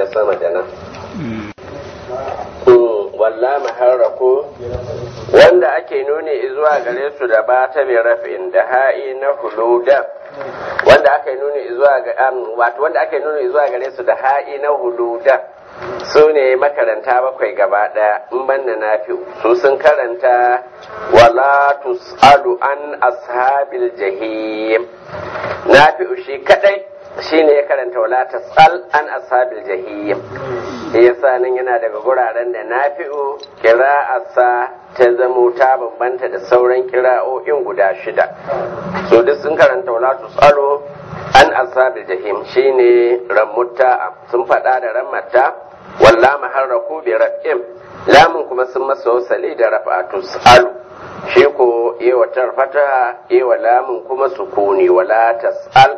sama da nan walla maharraku wanda ake nuni zuwa gare su da ba ta bi rafin da ha'i na huluda wanda aka nuni zuwa ga wato wanda aka nuni zuwa gare su da ha'i na huluda su ne makaranta bakwai gaba daya in banna nafi su sun karanta wala tus'alu an ashabil jahim nafi shi kadai shine ya karanta wala tas'al an ashabil jahim yasa nan yana daga guraren da nafi'u kira'arsa ta zamo ta bambanta da sauran kira'o'in guda shida so duk sun karanta wala tus'alu an ashabil jahim shine ramutta sun faɗa da rammata walla maharraku bi raf'im lamun kuma sun masa wasali da rafa'atu alu shi ko yewa tarfata yewa lamun kuma sukuni wala tas'al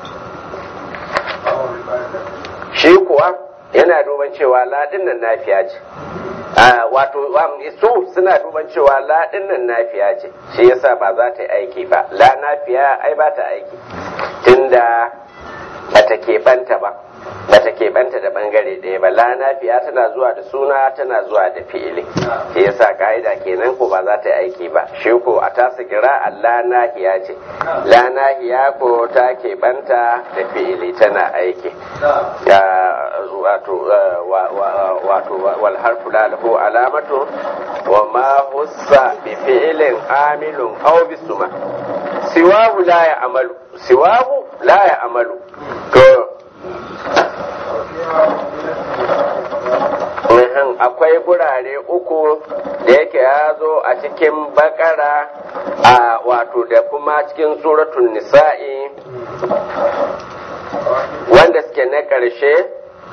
shi kuwa yana duban cewa ladin nan nafiya ce wato su suna duban cewa ladin nan nafiya ce shi yasa ba za ta yi aiki ba la nafiya ai ba ta aiki tunda ba ta keɓanta ba ba ta keɓanta da bangare ɗaya ba la nafiya tana zuwa da suna tana zuwa da fi'ili shi yasa ka'ida kenan ko ba za ta yi aiki ba shi ko a tasa kira la nahiya ce la nahiya ko ta keɓanta da fi'ili tana aiki wato wato wal harfu la lahu alamatu wa ma hussa bi fi'ilin amilun aw bisuma siwahu la ya amalu siwahu la ya amalu to akwai gurare uku da yake ya zo a cikin bakara a wato da kuma cikin suratun nisa'i wanda suke na ƙarshe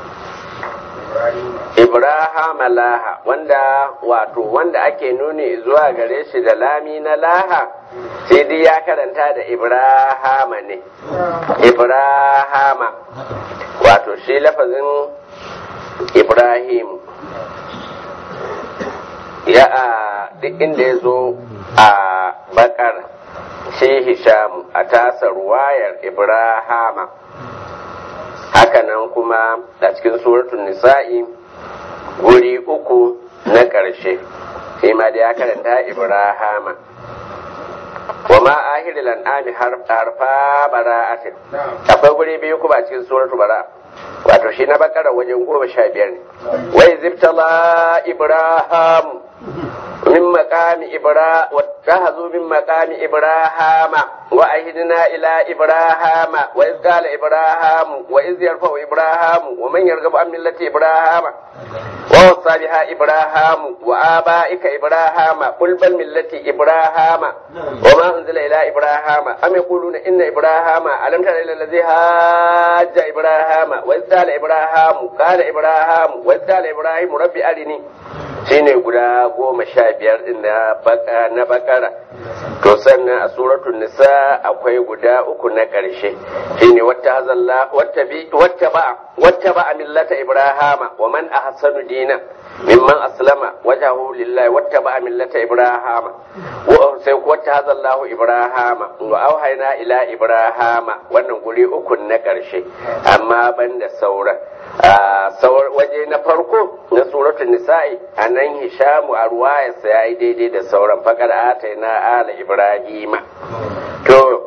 ibrahim laha wanda wato wanda ake nuni zuwa gare shi da lami na laha sai dai ya karanta da ibrahama ne ibrahama wato shi lafazin ibrahim ya a duk inda ya zo a bakar shi hisham a tasa ruwayar ibrahama hakanan kuma a cikin suratun nisa'i guri uku na ƙarshe shi ma da ya karanta ibrahama wa ma ahiril an'ami harfa bara'atin akwai guri biyu kuma a cikin suratul bara wato shi na bakara wajen goma sha biyar ne wai zibtala ibrahim min maqami ibra wattahazu min maqami ibrahama wa ahidna ila ibrahama wa iz qala ibrahim wa iz yarfa'u ibrahim wa man yarghabu an millati ibrahama wa wasa biha ibrahim wa abaika ibrahama qul bal millati ibrahama wa ma unzila ila ibrahama am yaquluna inna ibrahama alam tara ila alladhi hajja ibrahama wa iz qala ibrahim qala ibrahim wa iz qala ibrahim rabbi arini shine guda goma sha biyar din na bakara to sannan a suratul nisa akwai guda uku na ƙarshe shine wata hazalla wata bi wata ba wata ba millata ibrahama wa man ahsanu dina mimman aslama wajahu lillahi wata ba millata ibrahama wa sai wata hazallahu ibrahama wa auhayna ila ibrahama wannan guri uku na ƙarshe amma banda sauran waje na farko na suratul nisa'i a nan hishamu a ruwayarsa ya yi daidai da sauran fakar atai na ala ibrahima to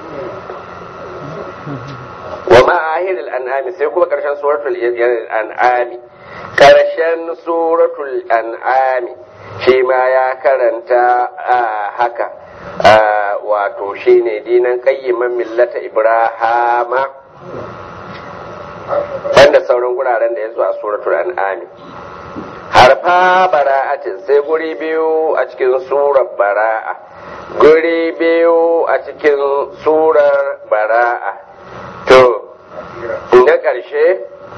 wa ma'ahir an'ami sai kuma karshen suratul an'ami karshen suratul an'ami shi ma ya karanta haka wato shine dinan qayyiman millata ibrahama banda sauran guraren da ya zo a suratul an'ami harfa bara'atin sai guri biyu a cikin surar bara'a guri biyu a cikin surar bara'a to na ƙarshe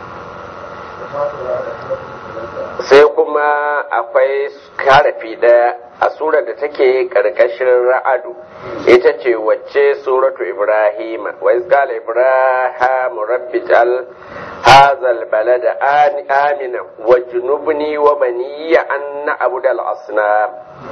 sai kuma akwai karafi ɗaya a surar da take ƙarƙashin ra'adu ita ce wacce suratu ibrahim wa izqala ibrahim rabbi jal hadha albalad amina wa junubni wa baniya an na'budu al-asnam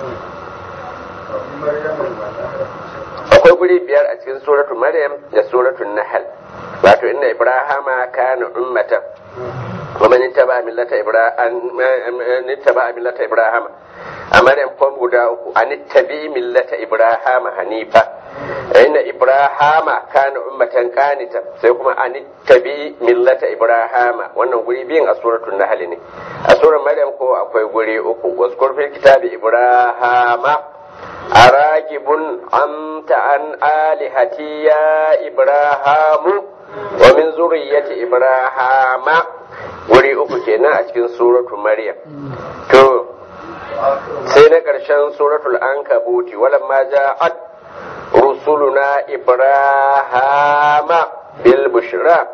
akwai guri biyar a cikin suratu maryam da suratu nahl wato inna ibrahima kana ummatan ومن اتبع ملة إبراهيم اتبع ملة إبراهيم أمر فم غدا أن اتبع ملة إبراهيم حنيفا إن إبراهيم كان أمة قانتا سيكون أن اتبع ملة إبراهيم wannan guri biyun a suratul nahl ne a surar maryam ko akwai guri uku wazkur fil kitabi ibrahama aragibun anta an alihati ya ibrahamu wa min zurriyyati ibrahama wuri uku kenan a cikin suratu maryam to sai na ƙarshen suratul ankabuti walamma ja'at rusuluna ibrahama bil bushra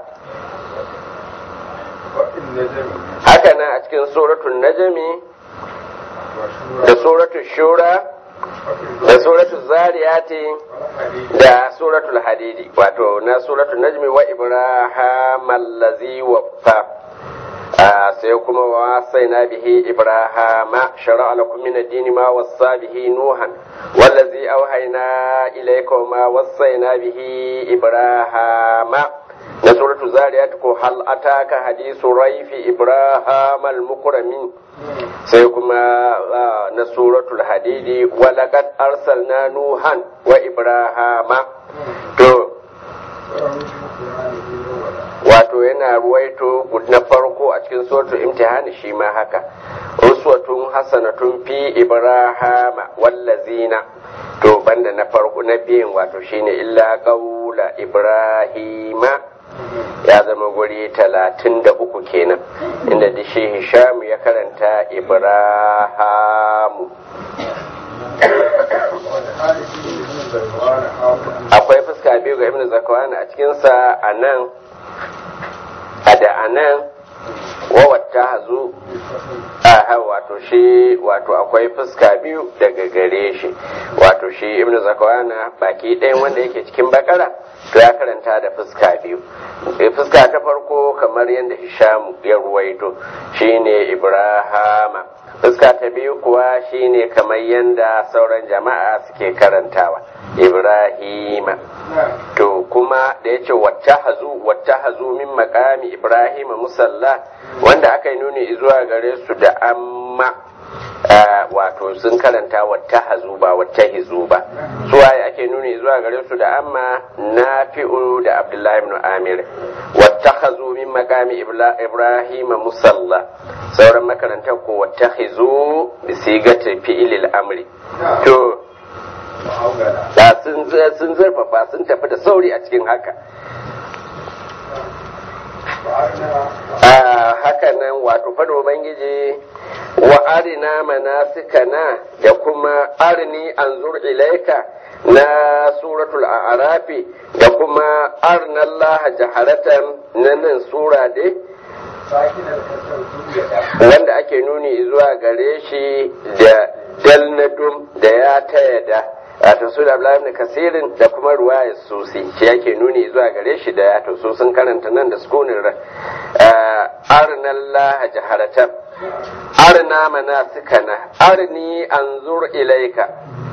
haka nan a cikin suratul najmi da suratul shura da suratul zariyati da suratul hadidi wato na suratul najmi wa ibrahim allazi waffa sai kuma wa na bihi ibrahama shara'a lakum min ad-din ma wassa bihi nuhan wallazi awhayna ilayka ma wassayna bihi ibrahama na suratul zariyat ko hal ataka hadisu raifi ibrahim al-mukramin sai kuma na suratul hadidi walaqad arsalna nuhan wa ibrahama to wato yana ruwaito na farko a cikin suratul imtihani shi ma haka uswatun hasanatun fi ibrahama wallazina to banda na farko na biyan wato shine illa qaula ibrahima ya zama guri talatin da uku kenan inda da shi hisham ya karanta ibrahamu akwai fuska biyu ga ibn zakwana a cikinsa a nan a da a nan wawatta hazu aha wato shi wato akwai fuska biyu daga gare shi wato shi ibn zakwana baki ɗayan wanda yake cikin bakara to ya karanta da fuska biyu fuska ta farko kamar yadda hishamu ya ruwaito shine ibrahama fuska ta biyu kuwa shine kamar yadda sauran jama'a suke karantawa ibrahima to kuma da ya ce wata hazu wata hazu min makami ibrahima musalla wanda aka yi nuni zuwa gare su da amma wato sun karanta wata hazu ba wata hizu ba suwaye ake nuni zuwa gare su da amma nafi'u da abdullahi ibn amir wata hazu min makami ibrahima musalla sauran makarantar ko wata hizu bi sigata fi'ilil amri to da sun zurfafa sun tafi da sauri a cikin haka haka nan wato fado ubangiji wa arina manasikana da kuma arini anzur ilaika na suratul a'rafi da kuma arna Allah jaharatan na nan sura dai wanda ake nuni zuwa gare shi da dalnadum da ya taya da wato su da Abdullahi kasirin da kuma ruwayar susi shi yake nuni zuwa gare shi da ya su sun karanta nan da sukunin ran arna Allah jaharatan arna manasikana arni anzur ilaika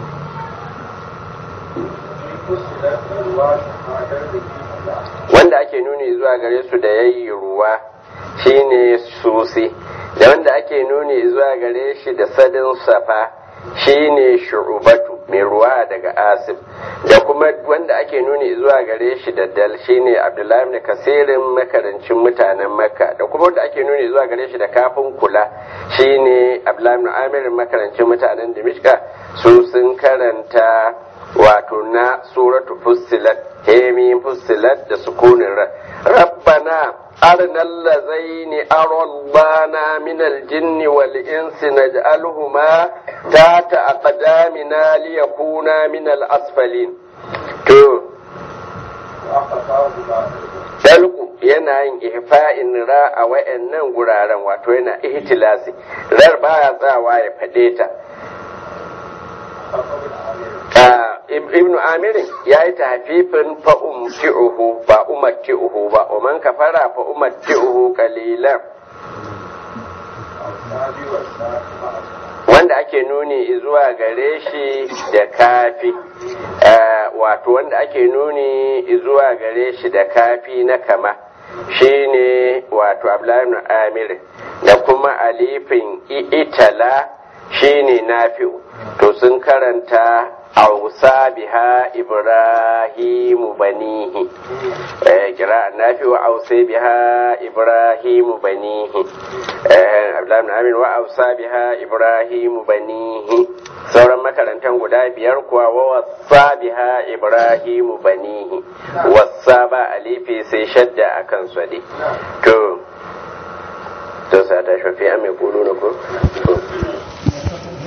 wanda ake nuni zuwa gare su da yayi ruwa shine susi da wanda ake nuni zuwa gare shi da sadin safa shine shu'ubatu mai ruwa daga asif da kuma wanda ake nuni zuwa gare shi da dal shine abdullahi ibn kasirin makarancin mutanen makka da kuma wanda ake nuni zuwa gare shi da kafin kula shine abdullahi ibn amir makarancin mutanen dimishka su sun karanta wato na suratu fussilat hemi fussilat da sukunin rabbana أرنا اللذين أرضانا من الجن والإنس نجعلهما تحت أقدامنا ليكونا من الأسفلين تو dalku yana yin ihfa'in ra a wayannan guraren wato yana ihtilasi rar baya tsawa ya fade ta ibn amirin ya yi tafifin fa'umti'uhu ba umarti'uhu ba umar kafara fa umarti'uhu kalilan wanda ake nuni zuwa gare shi da kafi wato wanda ake nuni zuwa gare shi da kafi na kama shine wato abdullahi ibn amir da kuma alifin itala shine nafi'u to sun karanta ausa biha ibrahimu banihi kira nafi wa ausa biha ibrahimu banihi abdullahi ibn amir wa ausa biha ibrahimu banihi sauran makarantar guda biyar kuwa wa wasa biha ibrahimu banihi wasa ba alifi sai shadda akan swade to to sa ta shafi a mai kulu na ko